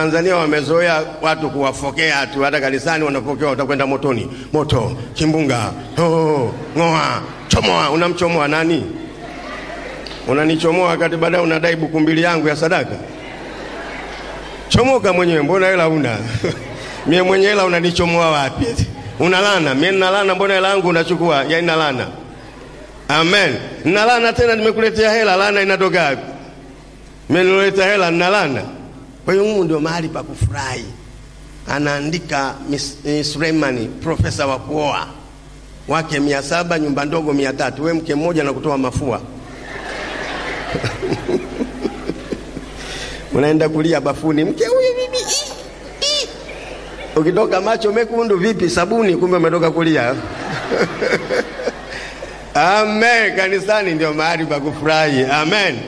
Tanzania wamezoea watu kuwafokea tu, hata kanisani wanapokewa, utakwenda motoni, moto, kimbunga, oh, ng'oa, chomoa. Unamchomoa nani? Unanichomoa wakati baadaye unadai buku mbili yangu ya sadaka. Chomoka mwenyewe, mbona hela una? mie mwenye hela unanichomoa wapi? Unalana mie nalana, mbona hela yangu unachukua? Ya inalana. Amen, nalana tena, nimekuletea hela, lana inatoka wapi? Mie niloleta hela nalana. Kwa hiyo Mungu ndio mahali pa kufurahi. Anaandika Suleimani, profesa wa kuoa wake mia saba nyumba ndogo mia tatu we mke mmoja na kutoa mafua unaenda kulia bafuni, mke huyu bibi, ukitoka macho mekundu vipi, sabuni, kumbe umetoka kulia. Amen. Kanisani ndio mahali pa kufurahi. Amen.